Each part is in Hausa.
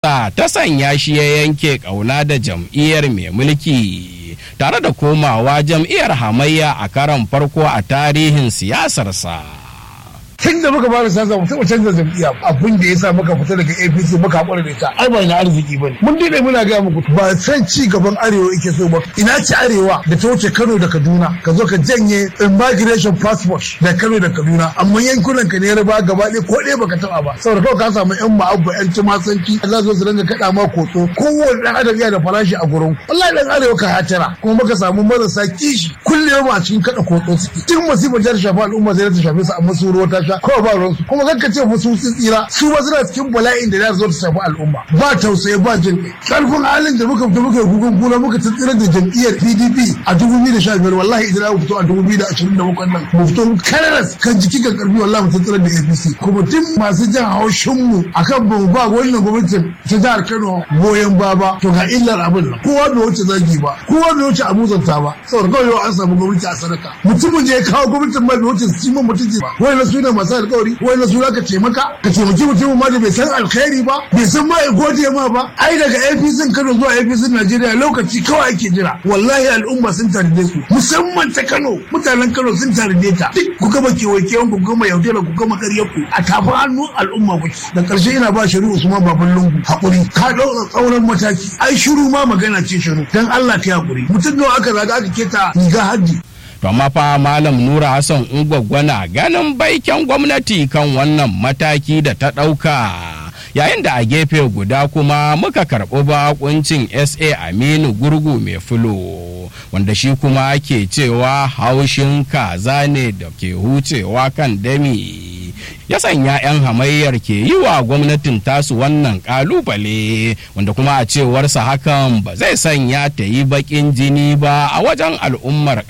ta sanya shi ya yanke ƙauna da jam'iyyar mai mulki tare da komawa jam'iyyar hamayya a karon farko a tarihin siyasarsa. tun da muka fara siyasa mu taɓa canza jam'iyya abin da ya sa muka fita daga APC muka haƙura da ita ai ba na arziki bane mun dade muna ga muku ba san ci gaban arewa yake so ba ina ci arewa da ta wuce Kano da Kaduna ka zo ka janye immigration passport da Kano da Kaduna amma yankunan ka ne ya raba gaba ɗaya ko ɗaya baka taɓa ba saboda kawai ka samu yan ma'abba yan tumasanci za su su dinga kaɗa ma kotso kowane ɗan adam yana da farashi a gurin wallahi ɗan arewa ka hatara kuma muka samu marasa kishi kullum a cikin kaɗa kotso suke duk masifar jihar shafa al'umma sai ta shafe su amma su ruwa ta sha kawai ba ruwansu kuma kanka ce musu sun tsira su ba suna cikin bala'in da za su zo su shafi al'umma ba tausayi ba jin karfin halin da muka fito muka yi gugun kuna muka tsira da jam'iyyar PDP a 2015 wallahi idan aka fito a 2027 nan mu fito kararas kan jiki kan karfi wallahi mu tsira da APC kuma duk masu jan haushin mu akan ba mu ba wannan gwamnatin ta jihar Kano goyon baba to ga illar abin nan kowa bai wuce zagi ba kowa bai wuce abuzanta ba saboda kawai yau an samu gwamnati a sadaka mutumin da ya kawo gwamnatin ma bai wuce su ci mutunci ba wani su ne masu alkawari wani su ka taimaka ka taimaki mutumin ma da bai san alkhairi ba bai san ma ya gode ma ba ai daga APC Kano zuwa APC Najeriya lokaci kawai ake jira wallahi al'umma sun taride su musamman ta Kano mutanen Kano sun taride ta duk ku gama kewaye ku gama yaudara ku gama ƙaryar ku a tafin hannun al'umma ku da ƙarshe ina ba shiru Usman Baban Lungu hakuri ka ɗaura tsauran mataki ai shiru ma magana ce shiru dan Allah ta hakuri mutum nawa aka zaga aka keta riga haddi To amma fa Malam Nura Hassan Ungwaggwana ganin baiken gwamnati kan wannan mataki da ta ɗauka. Yayin da a gefe guda kuma muka karɓi bakuncin SA Aminu Gurgu mai fulo wanda shi kuma ke cewa haushin kaza ne da ke hucewa kan dami. ya sanya 'yan hamayyar ke yi wa gwamnatin tasu wannan kalubale wanda kuma a cewarsa hakan ba zai sanya ta yi bakin jini ba a wajen al'ummar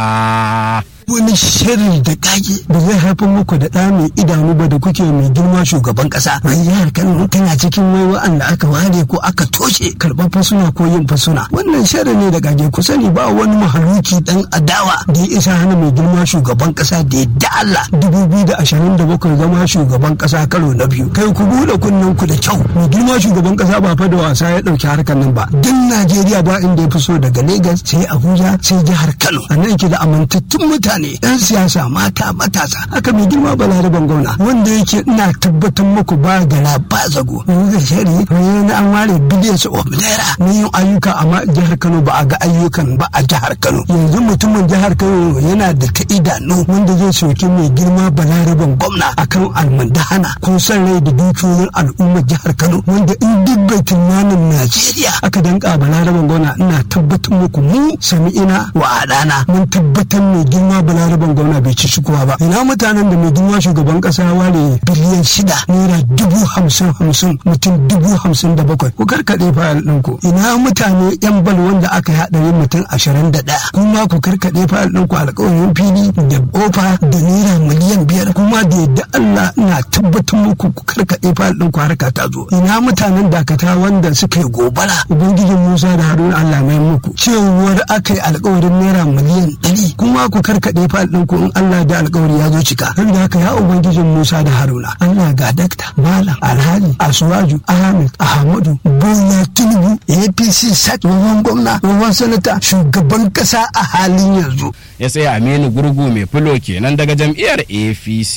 ƙasa. wani shirin da kage da zai haifar muku da ɗa mai idanu ba da kuke mai girma shugaban ƙasa mai jihar kano tana cikin wai wa'anda aka ware ko aka toshe karɓar fasuna ko yin fasuna wannan shirin ne da kage ku sani ba wani mahaluki dan adawa da ya isa hana mai girma shugaban ƙasa da ya da Allah dubu biyu da ashirin da bakwai zama shugaban ƙasa karo na biyu kai ku buɗe kunnen ku da kyau mai girma shugaban ƙasa ba fa da wasa ya ɗauki harkar nan ba duk Najeriya ba inda ya fi so daga Legas sai Abuja sai jihar Kano a nan ke da amintattun mutane mutane yan siyasa mata matasa haka mai girma balaraban gwamna wanda yake ina tabbatar muku ba gara ba zago da shari na an ware billions of naira na yin ayyuka amma jihar kano ba a ga ayyukan ba a jihar kano yanzu mutumin jihar kano yana da ta idanu wanda zai soki mai girma balaraban gwamna akan almandahana ko san rai da dukiyoyin al'ummar jihar kano wanda in duk bai tunanin najeriya aka danka balaraban gwamna ina tabbatar muku mu sami ina wa adana mun tabbatar mai girma balaraban gwamna bai ci shikuwa ba ina mutanen da mai girma shugaban kasa ware biliyan shida naira dubu hamsin hamsin mutum dubu hamsin da bakwai ku karkaɗe fayil ɗinku ina mutane yan bal wanda aka yi haɗari mutum ashirin da ɗaya kuma ku karkaɗe fayil ɗinku alƙawarin fili da ofa da naira miliyan biyar kuma da yadda Allah ina tabbatar muku ku karkaɗe fayil ɗinku harka ta zo ina mutanen dakata wanda suka yi gobara ubangijin Musa da Haruna Allah mai muku cewar aka yi alƙawarin naira miliyan ɗari kuma ku karkaɗe kaɗai fal ɗinku in Allah da alƙawari ya zo cika. Saboda haka ya Ubangijin Musa da Haruna. Allah ga dakta, Malam, Alhaji, Asuwaju, Ahmed, Ahmadu, Bola Tinubu, APC, Sat, tsohon gwamna, tsohon sanata, shugaban ƙasa a halin yanzu. Ya sai Aminu Gurgu mai fulo kenan daga jam'iyyar APC.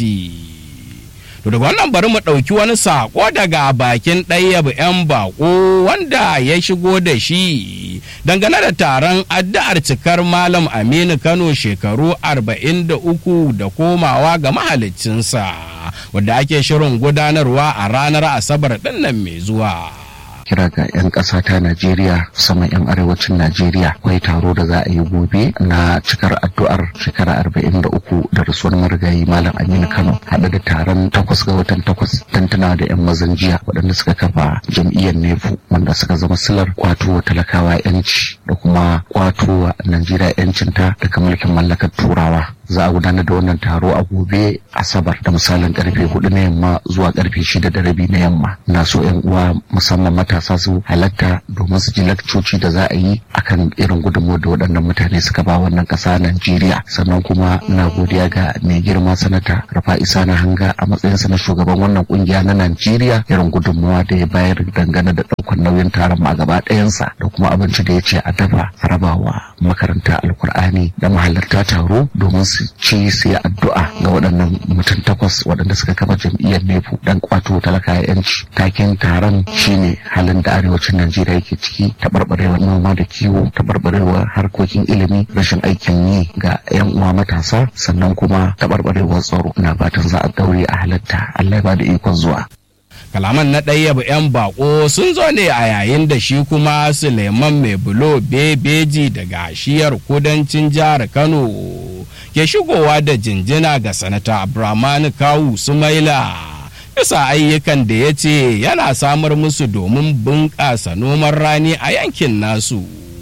To daga wannan bari mu ɗauki wani saƙo daga bakin ɗayyab 'yan baƙo wanda ya shigo da shi dangane da taron addu'ar cikar Malam Aminu Kano shekaru 43 da komawa ga mahaliccinsa wadda ake shirin gudanarwa a ranar Asabar ɗinnan mai zuwa. kira ga 'yan ƙasa ta Najeriya sama 'yan arewacin Najeriya akwai taro da za a yi gobe na cikar addu'ar shekara arba'in da uku da rasuwar marigayi Malam Aminu Kano haɗe da taron takwas ga watan takwas tantana da 'yan mazan jiya waɗanda suka kafa jam'iyyar Nefu wanda suka zama silar kwato wa talakawa 'yanci da kuma kwato wa Najeriya 'yancinta daga mulkin mallakar Turawa za a gudanar da wannan taro a gobe asabar da misalin karfe hudu na yamma zuwa karfe shida da rabi na yamma na so yan uwa musamman matasa su halatta domin su ji lakcoci da za a yi akan irin gudunmuwar da waɗannan mutane suka ba wannan ƙasa Najeriya sannan kuma na godiya ga mai girma sanata Rafa Isa na hanga a matsayinsa na shugaban wannan kungiya na Najeriya irin gudunmuwa da ya bayar dangane da ɗaukar nauyin taron ma gaba ɗayansa da kuma abinci da ya ce a dafa rabawa makaranta alkur'ani da mahalarta taro domin su ci su yi addu'a ga waɗannan mutum takwas waɗanda suka kafa jam'iyyar nefu dan kwato talaka yanci taken taron shine halin da arewacin najeriya yake ciki taɓarɓarewar noma da kiwo taɓarɓarewar harkokin ilimi rashin aikin yi ga 'yan uwa matasa sannan kuma taɓarɓarewar tsaro na fatan za a daure a halatta allah ya ba da ikon zuwa kalaman na ɗaya 'yan bako sun zo ne a yayin da shi kuma suleiman mai bulo bebeji daga shiyar kudancin jihar kano ke shigowa da jinjina ga sanata abdulrahman kawu sumaila bisa ayyukan da ya ce yana samar musu domin bunƙasa noman rani a yankin nasu.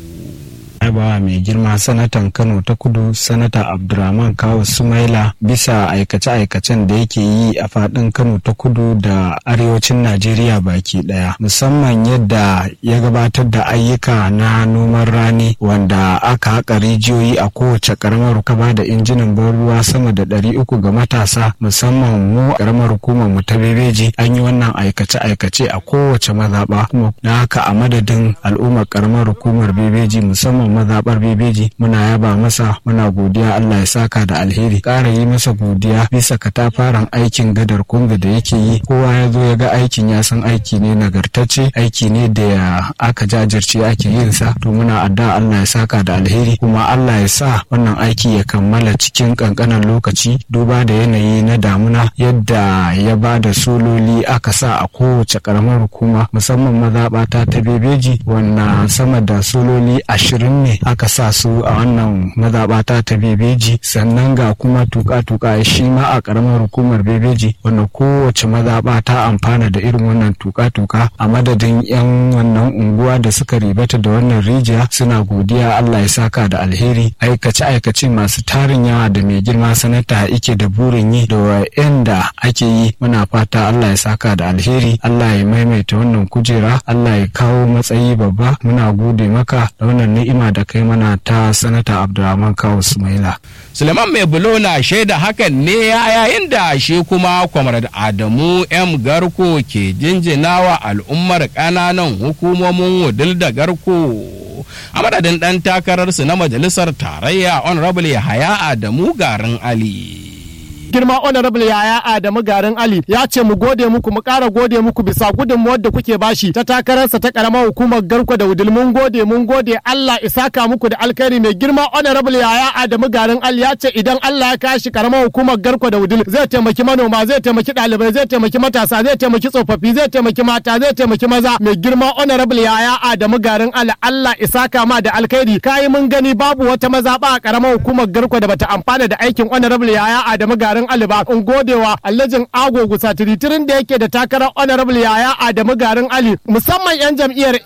bawa mai girma sanatan kano ta kudu sanata abdurrahman kawo sumaila bisa aikace-aikacen da yake yi a fadin kano ta kudu da arewacin najeriya baki daya musamman yadda ya gabatar da ayyuka na noman rani wanda aka haƙa rijiyoyi a kowace karamar kaba da injinan ban ruwa sama da ɗari uku ga matasa musamman mu karamar hukumar mu ta bebeji an yi wannan aikace-aikace a kowace mazaɓa kuma na haka a madadin al'ummar karamar hukumar bebeji musamman mazaɓar bebeji muna yaba masa muna godiya Allah ya saka da alheri ƙara yi masa godiya bisa katafaren aikin gadar kunga da yake yi kowa ya zo ya ga aikin ya san aiki ne nagartacce aiki ne da aka jajirce ake yin sa to muna adda Allah ya saka da alheri kuma Allah ya sa wannan aiki ya kammala cikin kankanan lokaci duba da yanayi na damuna yadda ya ba da sololi aka sa a kowace karamar hukuma musamman mazaɓata ta bebeji wannan sama da sololi ashirin ne aka sa su a wannan mazaɓata ta bebeji sannan ga kuma tuka-tuka shi ma a ƙaramar hukumar bebeji wanda kowace mazaɓa ta amfana da irin wannan tuka-tuka a madadin 'yan wannan unguwa da suka ribata da wannan rijiya suna godiya Allah ya saka da alheri aikace-aikace masu tarin yawa da mai girma sanata ike da burin yi da wa'anda ake yi muna fata Allah ya saka da alheri Allah ya maimaita wannan kujera Allah ya kawo matsayi babba muna gode maka da wannan ni'ima da kai mana ta sanata abdulrahman kawo sumaila suleiman mai bulo na shaida hakan ne a yayin da shi kuma kwamar adamu m garko ke jinjinawa al'ummar ƙananan hukumomin wudil da garko a madadin ɗan takararsu na majalisar tarayya honorable yahaya adamu garin ali girma honorable yaya Adamu garin Ali ya ce mu gode muku mu ƙara gode muku bisa gudunmuwar da kuke bashi ta takararsa ta karamar hukumar garko da wudil mun gode mun gode Allah isaka muku da alkhairi mai girma honorable yaya Adamu garin Ali ya ce idan Allah ya kashi karamar hukumar garko da wudil zai taimaki manoma zai taimaki ɗalibai zai taimaki matasa zai taimaki tsofaffi zai taimaki mata zai taimaki maza mai girma honorable yaya Adamu garin Ali Allah isaka ma da alkhairi kai mun gani babu wata mazaɓa a karamar hukumar garko da bata amfana da aikin honorable yaya Adamu garin garin Ali ba in godewa Alhajin Ago Gusa tiritirin da yake da takarar Honorable Yaya Adamu garin Ali musamman yan jam'iyyar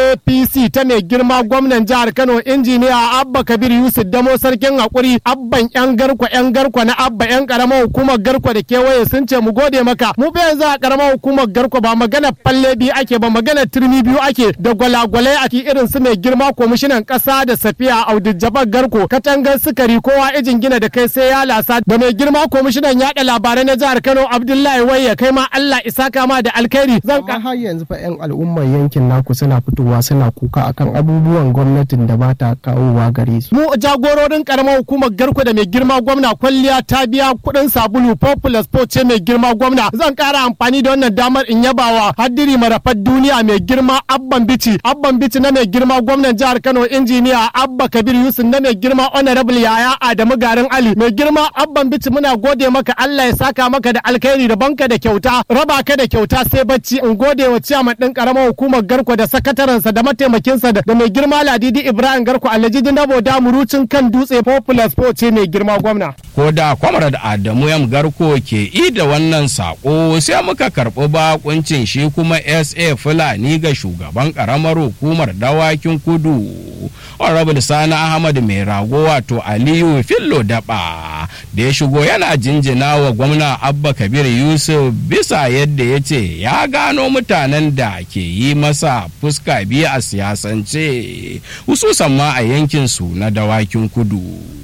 APC ta mai girma gwamnan jihar Kano injiniya Abba Kabir Yusuf Damo sarkin hakuri abban yan garkwa yan garkwa na Abba yan karamar hukumar garkwa da kewaye sun ce mu gode maka mu fa yanzu a karamar hukumar garkwa ba magana falle biyu ake ba magana turmi biyu ake da gwalagwalai a irin su mai girma kwamishinan kasa da safiya Audu Jabar Garko katangar sukari kowa ijin gina da kai sai ya lasa da mai girma kwamishinan yaɗa labarai na jihar Kano Abdullahi Wayya kai ma Allah isa kama da alkhairi zan amma har yanzu fa 'yan al'ummar yankin naku suna fitowa suna kuka akan abubuwan gwamnatin da ba ta kawowa gare su mu jagororin karamar hukumar garko da mai girma gwamna kwalliya ta biya kuɗin sabulu popular sport ce mai girma gwamna zan ƙara amfani da wannan damar in yabawa haddiri marafar duniya mai girma abban bici abban bici na mai girma gwamnan jihar Kano injiniya Abba Kabir Yusuf na mai girma honorable Yaya Adamu Garin Ali mai girma abban bici muna gode gode maka Allah ya saka maka da alkhairi da banka da kyauta raba ka da kyauta sai bacci in gode wa ciyaman din karamar hukumar garko da sakatarensa da mataimakinsa da mai girma ladidi ibrahim garko alhaji dabo da murucin kan dutse popular sport ce mai girma gwamna ko da kwamrad adamu yam garko ke i da wannan sako sai muka karɓi bakuncin shi kuma sa fulani ga shugaban karamar hukumar dawakin kudu honorable sani ahmad mai rago wato aliyu fillo daba da ya shigo yana jinjina wa gwamna abba kabir yusuf bisa yadda ya ce ya gano mutanen da ke yi masa fuska biyu a siyasance hususan ma a yankinsu na dawakin kudu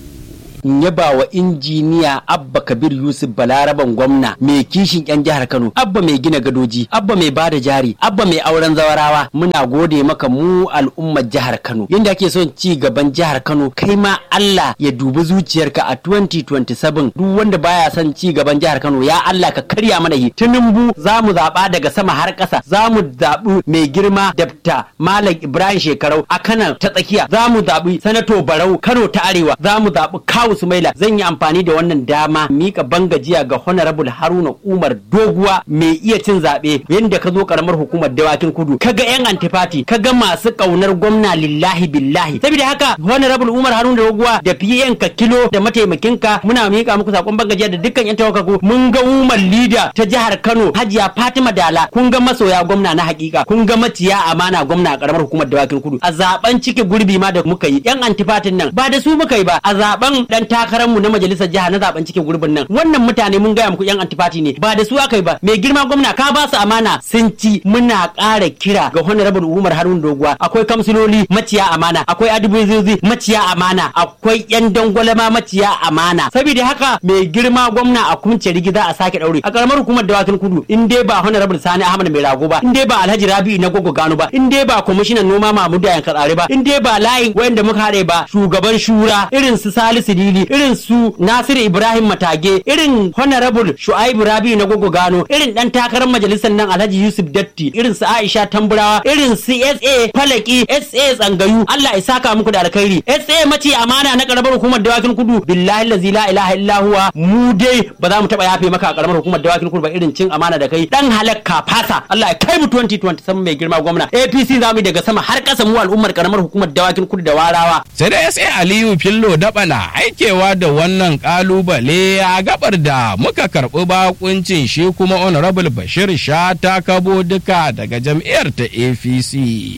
in yaba wa injiniya abba kabir yusuf balaraban gwamna mai kishin yan jihar kano abba mai gina gadoji abba mai bada jari abba mai auren zawarawa muna gode maka mu al'ummar jihar kano yadda ake son ci gaban jihar kano kai ma allah ya dubi zuciyarka a 2027 duk wanda baya son ci gaban jihar kano ya allah ka karya mana yi tinubu za mu zaɓa daga sama har ƙasa za mu zaɓi mai girma dabta malam ibrahim shekarau a kanan ta tsakiya za mu zaɓi sanato barau kano ta arewa za mu zaɓi kawu sumaila zan yi amfani da wannan dama mika bangajiya ga honorable haruna umar doguwa mai iya cin zaɓe yadda ka zo karamar hukumar dawakin kudu kaga yan antifati kaga masu ƙaunar gwamna lillahi billahi saboda haka honorable umar haruna doguwa da fiye ka kilo da mataimakinka muna mika muku sakon bangajiya da dukkan yan tawakaku mun ga umar lida ta jihar kano hajiya fatima dala kun ga masoya gwamna na hakika kun ga maciya amana gwamna a karamar hukumar dawakin kudu a zaben cike gurbi ma da muka yi yan antifatin nan ba da su muka yi ba a zaben dan takararmu na majalisar jiha na zaben cikin gurbin nan wannan mutane mun gaya muku yan antifati ne ba da su aka yi ba mai girma gwamna ka ba su amana sun ci muna ƙara kira ga honorable umar harun doguwa akwai kamsiloli maciya amana akwai adibuzizi maciya amana akwai yan dangwalama maciya amana saboda haka mai girma gwamna a kunce rigida a sake daure a karamar hukumar dawakin kudu in dai ba honorable sani ahmad mai rago ba in dai ba alhaji rabi'u na gogo gano ba in dai ba kwamishinan noma mahmud yan katsare ba in dai ba layin wayanda muka haɗe ba shugaban shura irin su salisu dili irin su Nasiru Ibrahim Matage, irin Honorable Shu'aibu Rabi na Gogo Gano, irin dan takarar majalisar nan Alhaji Yusuf Datti, irin su Aisha Tamburawa, irin su SA Falaki, SA Tsangayu, Allah ya saka muku da alkhairi. SA mace amana na karamar hukumar Dawakin Kudu, billahi lazi la ilaha illa huwa, mu dai ba za mu taba yafe maka a karamar hukumar Dawakin Kudu ba irin cin amana da kai. Dan halakka fasa, Allah ya kai mu 2027 mai girma gwamna. APC za mu daga sama har kasa mu al'ummar karamar hukumar Dawakin Kudu da Warawa. sai da SA Aliyu Fillo Dabana aikewa da wannan kalubale a gabar da muka karɓi bakuncin shi kuma honorable bashir sha ta kabo duka daga jam'iyyar ta apc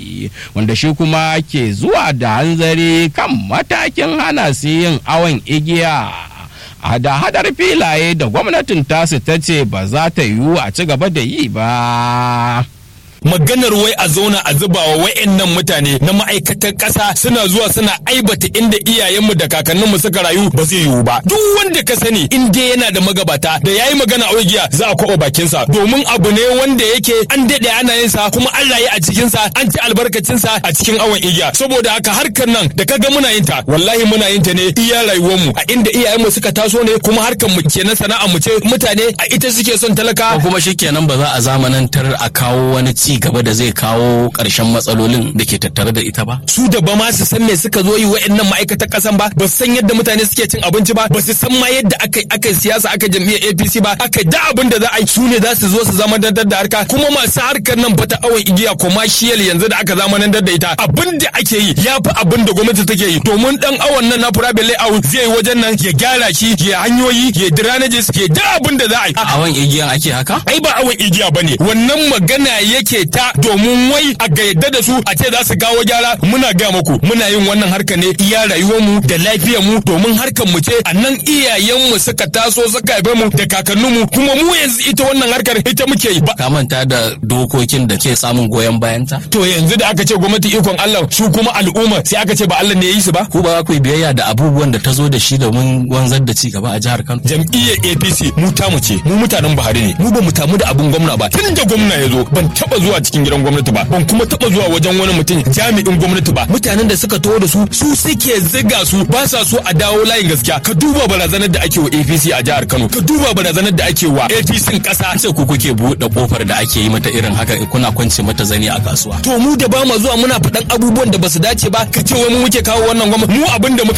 wanda shi kuma ke zuwa da hanzari kan matakin hana su yin awon igiya a da hadar filaye da gwamnatin tasu ta ce ba za ta yiwu a ci gaba da yi ba. maganar wai a zauna a zuba wa wayannan mutane na ma'aikatar ƙasa suna zuwa suna aibata inda iyayenmu da kakanninmu suka rayu ba zai yiwu ba duk wanda ka sani in dai yana da magabata da yayi magana a giya za a kwaɓa bakinsa domin abu ne wanda yake an daɗe ana yin sa kuma an rayu a cikin sa an ci albarkacin sa a cikin awon igiya saboda haka harkar nan da kaga muna yin ta wallahi muna yin ta ne iya rayuwar mu a inda iyayenmu suka taso ne kuma harkar mu kenan sana'a mu ce mutane a ita suke son talaka kuma shikenan ba za a zamanantar a kawo wani ci gaba da zai kawo ƙarshen matsalolin da ke tattare da ita ba su da ba ma su san me suka zo yi wa'annan ma'aikatan kasan ba ba su san yadda mutane suke cin abinci ba ba su san ma yadda aka aka siyasa aka jam'iyyar APC ba aka da abin da za a yi su ne za su zo su zama dandar da harka kuma masu harkar nan bata awon igiya commercial yanzu da aka zama da ita abin da ake yi ya fi abin da gwamnati take yi domin dan awon nan na private layout zai wajen nan ya gyara shi ya hanyoyi ya drainages ya da abin da za a yi awon igiyan ake haka ai ba awon igiya bane wannan magana yake ta domin wai a ga yadda da su a ce za su kawo gyara muna ga muku muna yin wannan harka ne iya rayuwar mu da lafiyar mu domin harkar mu ce a nan iyayen mu suka taso suka haife mu da kakannin mu kuma mu yanzu ita wannan harkar ita muke yi ka manta da dokokin da ke samun goyon bayan ta to yanzu da aka ce gwamnati ikon Allah su kuma al'umma sai aka ce ba Allah ne ya yi su ba ku ba ku yi biyayya da abubuwan da ta zo da shi domin wanzar da ci gaba a jihar Kano jam'iyyar APC mu ta mu ce mu mutanen Buhari ne mu ba mu tamu da abun gwamna ba tun da gwamna ya zo ban taba zuwa cikin gidan gwamnati ba ban kuma taba zuwa wajen wani mutum jami'in gwamnati ba mutanen da suka taho da su su suke ziga su ba sa so a dawo layin gaskiya ka duba barazanar da ake wa APC a jihar Kano ka duba barazanar da ake wa APC kasa sai ku kuke buɗe kofar da ake yi mata irin haka kuna kwance mata zani a kasuwa to mu da ba mu zuwa muna faɗan abubuwan da basu dace ba ka ce wai mu muke kawo wannan gwamnati mu abin da